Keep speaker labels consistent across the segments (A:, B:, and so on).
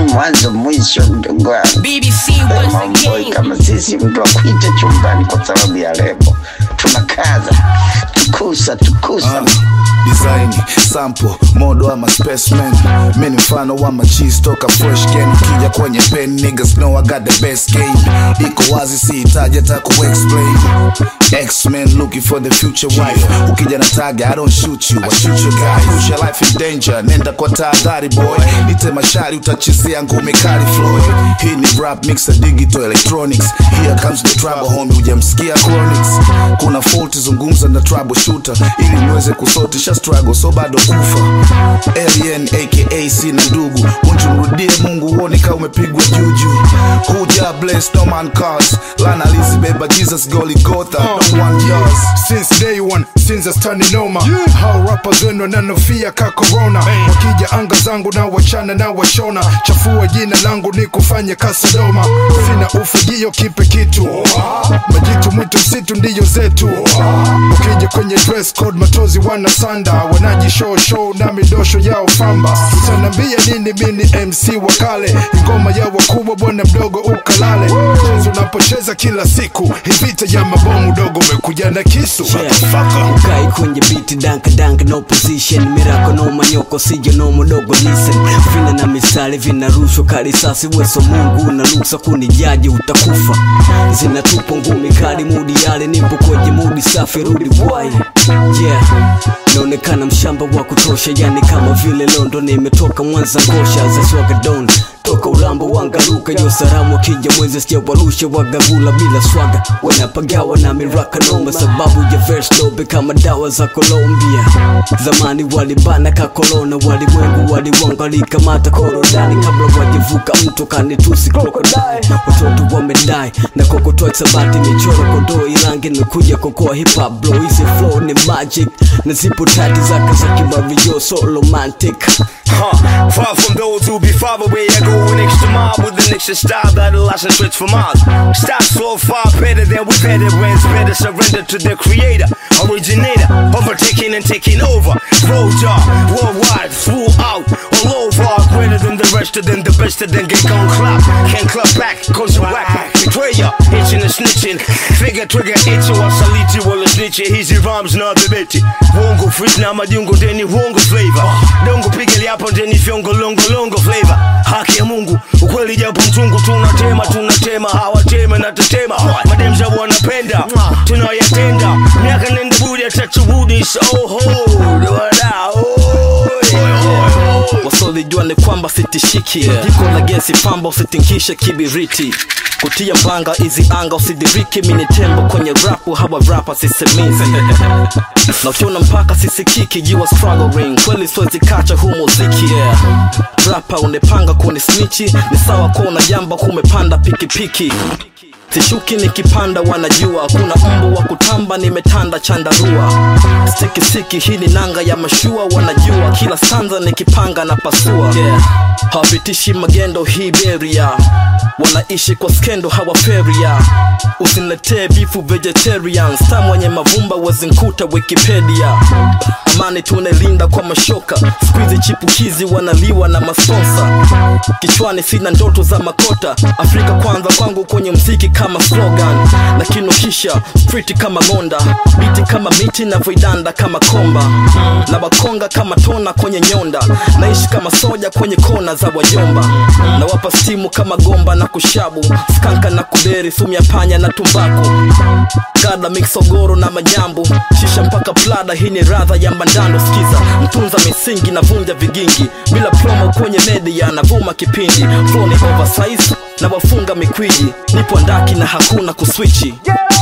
A: mwanzo mwisho, mdogo wangu.
B: BBC
A: Eh,
B: once
A: Mamboi
B: again.
A: kama sisi, mtu akuita chumbani kwa sababu ya lebo, tunakaza tukusa tukusa
C: design sample modo ama specimen mi ni mfano wa machis toka fresh game kija kwenye pen niggas know I got the best game iko wazi sihitaji hata kuexplain X-Men looking for the future wife ukija na tag I don't shoot you I shoot your guy push your life in danger nenda kwa tahadhari boy nite mashari utachezea ngumi kali Floyd hii ni rap mixer digital electronics here comes the trouble homie hujamsikia chronics kuna fault zungumza na trouble shooter ili niweze kusotisha struggle so bado kufa alien aka sina ndugu unjumrudie mungu uone kama umepigwa juju huja bless no man cause lana lizibeba jesus goligotha no one yours
D: since day one since stani noma hao rappers wenu wananofia ka corona wakija anga zangu na wachana na washona chafua jina langu ni kufanya kasadoma sina ufagio kipe kitu majitu mwitu msitu ndiyo zetu ukija kwenye dress code matozi wana sanda wanaji show show na midosho yao famba utanambia nini mini mc wa kale ngoma ya wakubwa bwana mdogo ukalale chezo unapocheza kila siku hivita ya mabomu dogo umekuja na kisu motherfucker.
E: ukai kwenye biti danka danka no position mirako no manyoko sijo no mudogo listen vina na misali vinarushwa karisasi weso mungu na luksa kunijaji utakufa zinatupa ngumi kali mudi yale nipo kwenye mudi safi rudi bwai yeah naonekana mshamba wa kutosha yani kama vile londo nimetoka mwanza ngosha zaswagadon toka ulambo wangaruka yo saramu akija mwezi sijawarusha wagavula bila swaga wanapagawa na miraka noma sababu ya verse dobe kama dawa za Colombia zamani walibana ka kolona walimwengu waliwonga likamata korodani kabla wajevuka mto kanitusi krokodai watoto wamedai na kokotoa sabati michoro kondoo irangi nakuja kokoa hip hop blow hizi flow ni magic na zipo tati zake za kimario so romantic
F: Huh. Far from those who be far away, I go an extra mile with an extra style that lasts and stretch for miles. Style so far better than we better wins, better surrender to the creator, originator, overtaking and taking over. Roger, worldwide, throughout, all over, greater than the rest of them, the best of them get gon' clap. Can't clap back, cause you whack. Betrayer, itching and snitching. Figure trigger itching, wasaliti wala snitching. Hizi rhymes na bebeti. Wongo freak na madungo ndeni wongo flavor. Dongo pigeli hapo ndeni fyongo longo longo flavor. Haki ya Mungu, ukweli japo mchungu tunatema tunatema hawatema na tetema. Mademza wanapenda tunayatenda. Miaka nenda budi atachubudi so hold
G: wasolijua ni kwamba sitishiki jiko la gesi pamba usitinkishe kibiriti kutia mbanga izi anga usidiriki mini tembo kwenye rapu hawa rapa sisemizi na ukiona mpaka sisikiki jiwa struggling kweli siwezi kacha huu muziki yeah. rapa unepanga kuni snichi ni sawa kuwa unajamba kumepanda pikipiki sishuki nikipanda wanajua kuna mbu wa kutamba nimetanda chandarua stikisiki hii ni nanga ya mashua wanajua kila sanza nikipanga na pasua yeah. hawapitishi magendo hii beria wanaishi kwa skendo hawaferia usiniletee bifu vegetarian sta mwenye mavumba wazinkuta wikipedia amani tunelinda kwa mashoka skuizi chipukizi wanaliwa na masponsa kichwani sina ndoto za makota afrika kwanza kwangu kwenye mziki kama slogan na kinukisha street kama ngonda biti kama miti na voidanda kama komba na wakonga kama tona kwenye nyonda naishi kama soja kwenye kona za wajomba na wapa stimu kama gomba na kushabu skanka na kuberi sumu ya panya na tumbaku gada miksogoro na majambo shisha mpaka plada hii ni radha ya mbandano skiza mtunza misingi na vunja vigingi bila promo kwenye media na vuma kipindi flow ni oversize na wafunga mikwiji nipo ndaki na hakuna kuswichi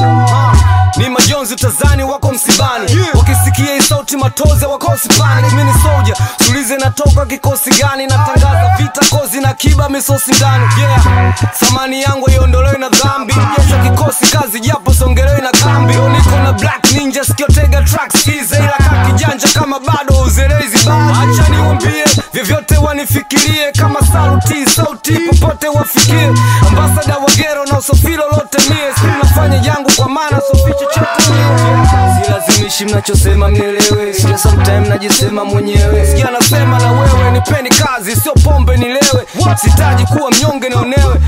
H: ni majonzi tazani wako msibani wakisikia hii sauti matoze wako sipani mini soja sulize natoka kikosi gani natangaza vita kozi na kiba misosi ndani yeah thamani yangu iondolewe na dhambi jeshi kikosi kazi japo songelewe na kambi Leo niko na black ninja sikiotega track skize ila kakijanja kama bado uzelezi bado acha niwambie vyovyote wanifikirie kama saluti sauti popote wafikie ambasada wagero na usofilo lote mie si nafanya yangu kwa maana soficho chote silazimishi mnachosema mnielewe sija sometime najisema mwenyewe sikia nasema na wewe nipeni kazi sio pombe nilewe sitaji kuwa mnyonge naonewe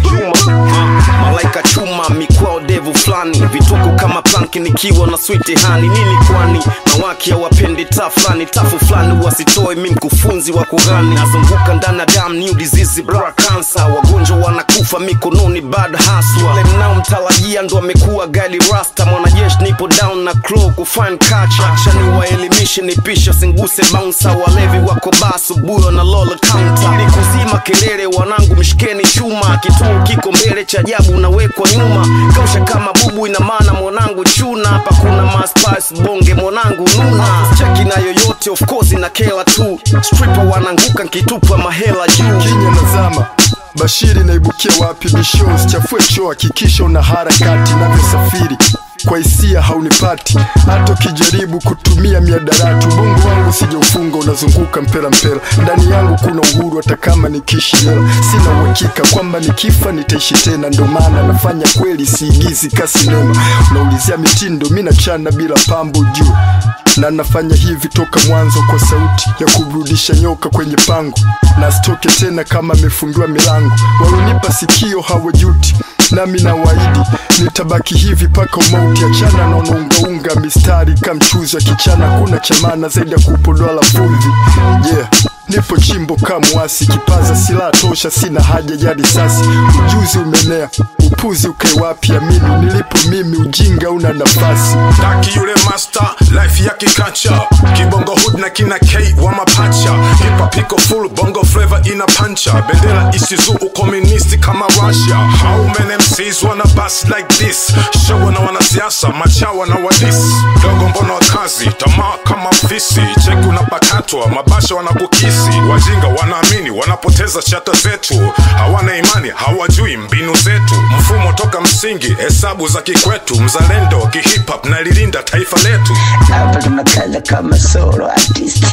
G: malaika chuma mikwao devu fulani vituko kama planki nikiwa na switi hani nini kwani mawaki hawapendi taa fulani tafu fulani wasitoe mi mkufunzi wa kughani nazunguka ndani ya dam new disease bra cancer wagonjwa wanakufa mikononi bad haswa le mnao mtarajia ndo amekuwa gali rasta mwanajeshi nipo down na crow kufine culture acha niwaelimishe nipisha singuse bouncer walevi wako baa asubuhi wana lola counter ni kuzima kelele wanangu mshikeni chuma kituo kiko mbele cha ajabu unawekwa nyuma kausha kama bubu ina maana mwanangu chuna hapa kuna maspice bonge mwanangu nuna cheki na yoyote of course na kela tu stripper wananguka nkitupa mahela juu
D: kinya nazama bashiri naibukia wapi bishows chafue choo hakikisha una harakati navyosafiri kwa hisia haunipati hata ukijaribu kutumia miadarati ubongo wangu sijaufunga unazunguka mpera mpera ndani yangu kuna uhuru hata kama nikiishi leo sina uhakika kwamba nikifa nitaishi tena ndo maana nafanya kweli siigizi kasinema unaulizia mitindo mi nachana bila pambo juu na nafanya hivi toka mwanzo kwa sauti ya kurudisha nyoka kwenye pango na sitoke tena kama amefungiwa milango walonipa sikio hawajuti nami na waidi nitabaki hivi paka umauti achana na unaungaunga mistari kamchuzi wa kichana kuna chamana zaidi ya kupodoa la fulvi yeah nipo chimbo kamwasi kipaza silaha tosha sina haja ya risasi ujuzi umenea upuzi ukae wapi amini nilipo mimi ujinga una nafasi
B: Taki yule master life ya kikacha kibongo hood na kina K wa mapacha hip hop iko full bongo flavor ina pancha bendera isizu ukomunisti kama Russia how many MCs wanna bust like this show na wanasiasa machawa na wadis dogo mbono wa kazi tamaa kama fisi cheki unapakatwa mabasha wanakukisi wajinga wanaamini wanapoteza chata zetu hawana imani hawajui mbinu zetu mfumo toka msingi hesabu za kikwetu mzalendo kihip hop na lilinda taifa letu
A: hapa tunakaza kama solo artist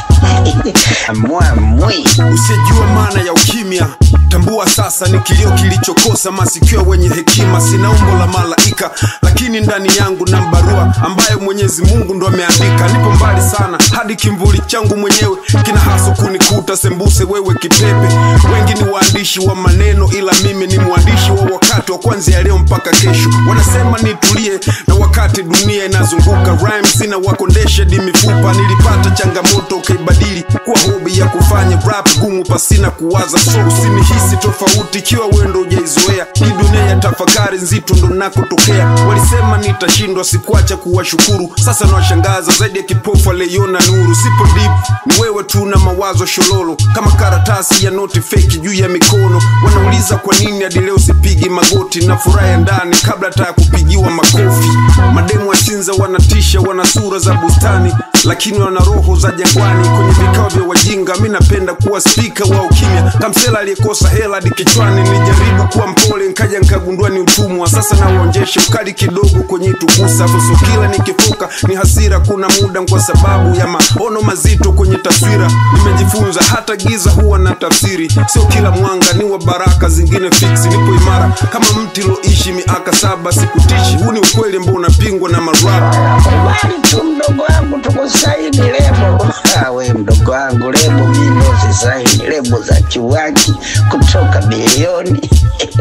A: mwamwi
I: usijua maana ya ukimya tambua sasa ni kilio kilichokosa masikio wenye hekima sina umbo la malaika lakini ndani yangu na mbarua ambayo mwenyezi mungu ndo ameandika nipo mbali sana hadi kimvuli changu mwenyewe kina haso kunikuta sembuse wewe kipepe wengi ni waandishi wa maneno ila mimi ni mwandishi wa wakati wa kwanza ya leo mpaka kesho wanasema nitulie na wakati dunia inazunguka rhymes sina wakondesha di mifupa nilipata changamoto ukaibadili kuwa hobi ya kufanya rap gumu pasina kuwaza so usinihisi tofauti ikiwa wendo ujaizoea hii dunia ya tafakari nzito ndo nakotokea walisema nitashindwa sikuacha kuwashukuru sasa nawashangaza zaidi ya kipofu aliyeona nuru sipo deep ni wewe tu na mawazo shololo kama karatasi ya noti feki juu ya mikono wanauliza kwa nini hadi leo sipigi magoti na furaha ya ndani kabla hata ya kupigiwa makofi mademu wa chinza wanatisha wana sura za bustani lakini wana roho za jangwani kwenye vikao vya wajinga mi napenda kuwa spika wa ukimya kamsela aliyekosa hela hadi kichwani nilijaribu kuwa mpole nkaja nkagundua ni utumwa sasa nauonjeshe ukali kidogo kwenye tukusa fuso kila nikifuka ni hasira kuna muda kwa sababu ya maono mazito kwenye taswira nimejifunza hata giza huwa na tafsiri sio kila mwanga ni wa baraka zingine fiksi nipo imara kama mti loishi miaka saba sikutishi huu ni ukweli ambao unapingwa na marapa
A: kubali tu mdogo wangu tukusaini lebo Ah, we mdogo wangu lebo mimi usisaini lebo za kiwaki kutoka bilioni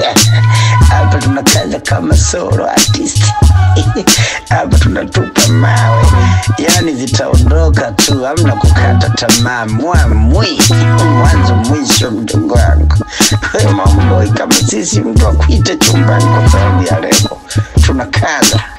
A: hapa tunakaza kama solo artist hapa tunatupa mawe yani zitaondoka tu hamna kukata tamaa mwamwi mwanzo mwisho mdogo wangu we mamboi kama sisi mtu akuite chumbani kwa sababu ya lebo tunakaza